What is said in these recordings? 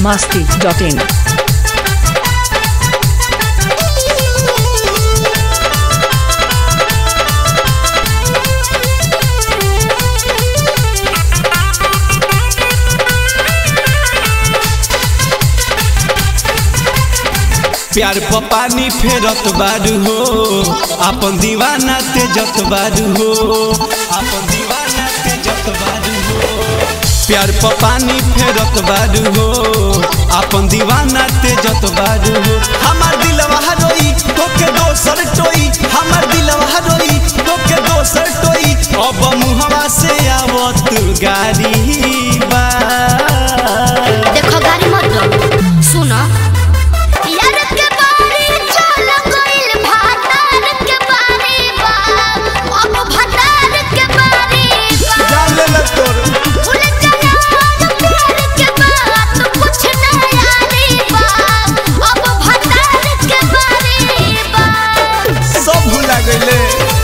biharmasti.in प्यार प पानी फेरत बारू हो आपन दीवाना ते जत बारू हो आपन दीवाना ते जत बारू हो प्यार प पानी फेरत बारू हो आपन दीवाना ते जत बारू हो हमार दिलवा रोई तोके दोसर टोई हमार दिलवा रोई तोके दोसर टोई अब मुहवा से आवत गारी बा देखो गाड़ी मत लो सुनो यार के बारे चल गइल भातार के बारे बा अब भातार के बारे बा जान ले तोर भूल चला प्यार के बात कुछ ना यारी बा अब भातार के बारे बा सब भुला गईले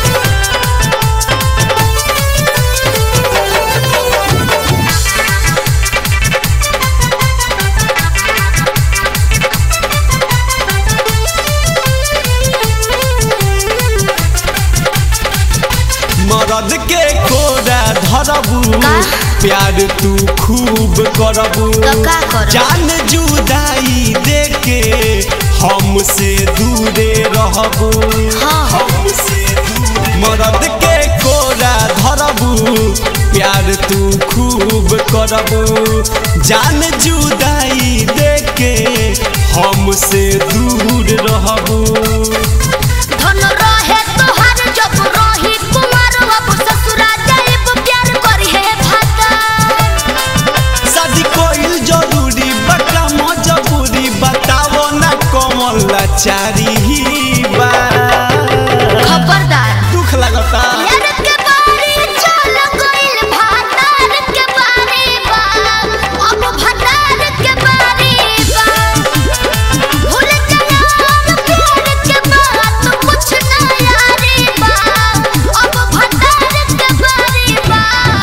मरद के कोरा धरबू का? प्यार तू खूब करबू तो का करब? जान जुदाई देके हमसे दूरे रहबू हाँ। हमसे दूरे मरद के कोरा धरबू प्यार तू खूब करबू जान जुदाई देके हमसे दूर रहबू धन रहे तोहार जब रही कुमार अब ससुरा जाइब प्यार करी है भाता शादी कोइल जरूरी बका मजबूरी बताओ ना कमल लाचारी बा खबरदार दुख लगता यार के बारे चल गइल भातार के बारे बा अब भातार के बारे बा भूल चला प्यार के बात कुछ ना यारी बा अब भातार के बारे बा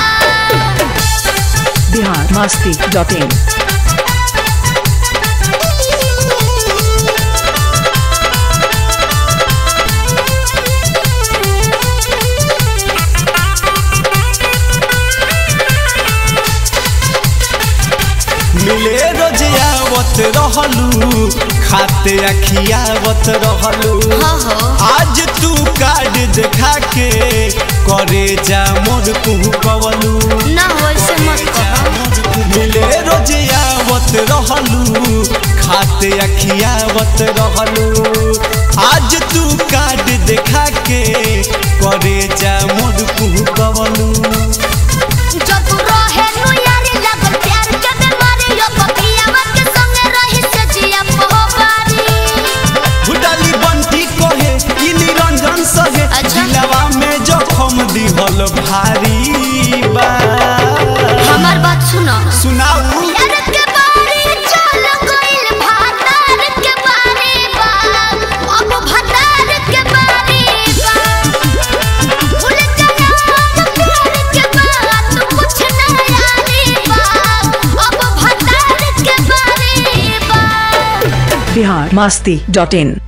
biharmasti.in मिले रोज आवत रहलू खाते अखियावत रहलू हाँ, हाँ। आज तू कार्ड देखा के करे जा मोर कुहू कवलू ना वैसे मत कहो मिले रोज आवत रहलू खाते अखियावत रहलू आज तू कार्ड देखा के करे जा मोर कुहू कवलू जब रहे नु यारी लगल प्यार के बीमारी यो बकियावा के संगे रही से जिया पोबारी भुटाली बंटी कहे ई निरंजन सहे अच्छा। दिलवा में जखम दिहल भारी बा हमार बात सुनो सुनाऊ यार के बारे चल गइल भातार के बारे बा अब भातार के बारे बा भूल चला प्यार के बात कुछ ना यारी बा अब भातार के बारे बा biharmasti.in